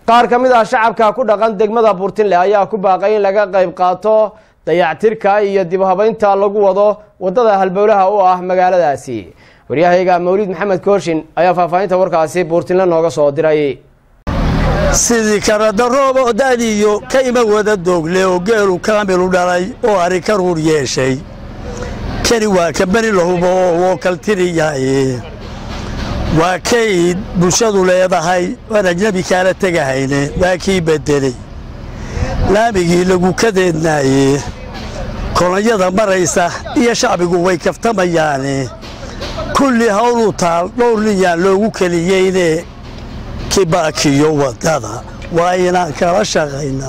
qaar ka mid ah shacabka ku dhaqan degmada buurtinle ayaa ku baaqay in laga qayb qaato dayactirka iyo dib habeynta lagu wado wadada halbowlaha u ah magaaladaasi waryahayga mawlid maxamed kooshin ayaa faahfaahinta warkaasi buurtinle nooga soo diray sidii karadaroob oo da'diyo ka ima wada doogle oo geelu kaamilu dhalay oo ari ka ruur yeeshay kani waa ka beni lahubo oo wookaltiriyaye waa kayd bulshadu leedahay oan ajnebi kaala tegahayne waa kii beddeley laamigii lagu kadeednaaye kolonyada maraysa iyo shacbigu way kaftamayaane kulli hawluu taal dhowr ninyaan loogu keliyeyne kibaakiyo waddada waa inaan kala shaqayno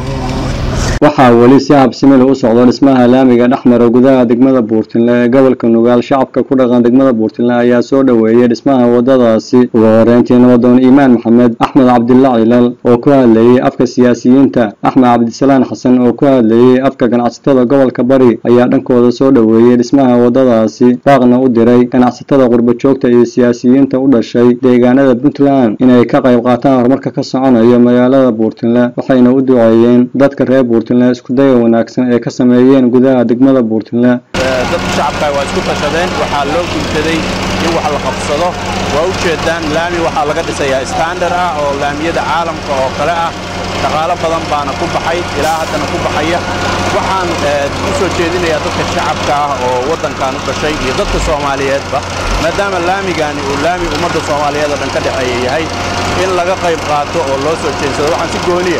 waxaa weli si habsimil u socdo dhismaha laamiga dhexmara gudaha degmada buurtinle ee gobolka nugaal shacabka ku dhaqan degmada buurtinle ayaa soo dhoweeyey dhismaha wadadaasi ugu horeyntii nabadoon iimaan maxamed axmed cabdilla cilal oo ku hadlayey afka siyaasiyiinta axmed cabdisalaan xasan oo ku hadlayey afka ganacsatada gobolka bari ayaa dhankooda soo dhoweeyey dhismaha wadadaasi baaqna u diray ganacsatada qurbajoogta iyo siyaasiyiinta u dhashay deegaanada puntland inay ka qayb qaataan horumarka ka soconayo magaalada buurtinle waxayna u duceeyeen dadka reer buurtinle iskudaya wanaagsan ee ka sameeyeen gudaha degmada buurtinle dadka shacabka waa isku tashadeen waxaa loo gultaday in wax la qabsado waa u jeedaan laami waxaa laga dhisayaa standard ah oo laamiyada caalamka oo kale ah dhaqaalo badan baana ku baxay ilaa haddana ku baxaya waxaan u soo jeedinayaa dadka shacabka ah oo waddankan u dhashay iyo dadka soomaaliyeedba maadaama laamigani uu laami ummadda soomaaliyeed oo dhan ka dhexeeya yahay in laga qayb qaato oo loo soo jeedsado waxaan si gooniya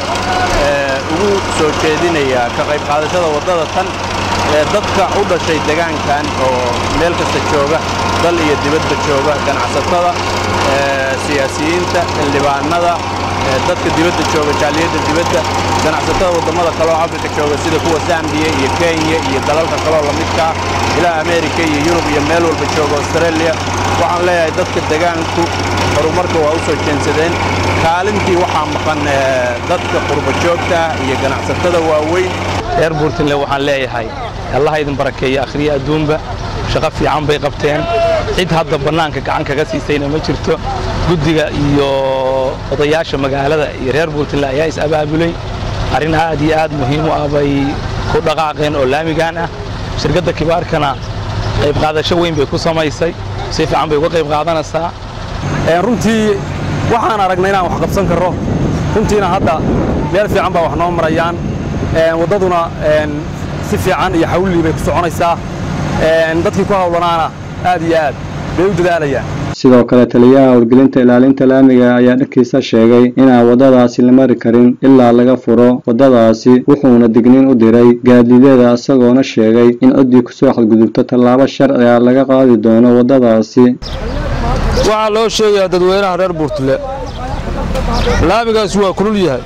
ugu soo jeedinayaa ka qayb qaadashada waddada tan ee dadka u dhashay degaankan oo meel kasta jooga dal iyo dibadda jooga ganacsatada siyaasiyiinta xildhibaanada dadka dibadda jooga jaaliyadda dibadda ganacsatada waddamada kale oo afrika jooga sida kuwa zambiya iyo kenya iyo dalalka kaleo la midkaa ilaa ameerika iyo yurub iyo meel walba jooga australia waxaan leeyahay dadka degaanku horumarka waa u soo jeensadeen kaalintii waxaa maqan dadka qurba joogta iyo ganacsatada waaweyn reer buurtinle waxaan leeyahay allaha idin barakeeya akhriya adduunba shaqo fiican bay qabteen cid hadda bannaanka gacan kaga siisayna ma jirto guddiga iyo odayaasha magaalada iyo reer buurtinle ayaa is abaabulay arrin aad iyo aad muhiim u ah bay ku dhaqaaqeen oo laamigaan ah shirkadda kibaarkana qayb qaadasho weyn bay ku samaysay si fiican bay uga qayb qaadanaysaa runtii waxaan aragnay inaan wax qabsan karro runtiina hadda meel fiican baa wax noo marayaan waddaduna si fiican iyo xawlii bay ku soconaysaa dadkii ku hawlanaana aad iyo aad bay u dadaalayaan sidoo kale taliyaha howlgelinta ilaalinta laamiga ayaa dhankiisa sheegay inaan waddadaasi la mari karin ilaa laga furo waddadaasi wuxuuna digniin u diray gaadiidyada isagoona sheegay in ciddii kusoo xadgudubto tallaabo sharciga laga qaadi doono waddadaasi waxaa loo sheegayaa dadweynaha reer buurtule laamigaasi waa kulul yahay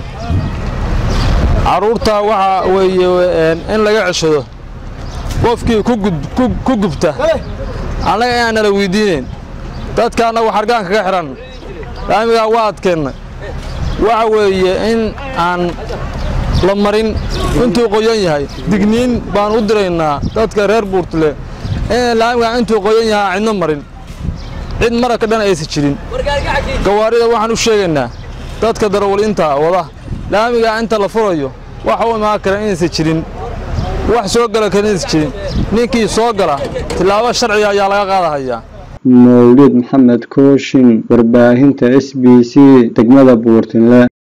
carruurtaa waxaa weeye in laga ceshado qofkii ku gubta annaga inaan nala weydiinayn dadka annagu xargaan kaga xidhan laamigaa waa adkeennay waxa weeye in aan la marin intuu qoyan yahay digniin baan u diraynaa dadka reer buurtule in laamigaa intuu qoyan yahay aan cidno marin cid maraka dhan aysan jirin gawaarida waxaan u sheegaynaa dadka darawaliinta wada laamigaa inta la furayo waxa u imaan kara inaysan jirin wax soo gala kara inaysan jirin ninkii soo gala tillaabo sharciga ayaa laga qaadahayaa mawlid maxamed kooshin warbaahinta s b c degmada buurtinle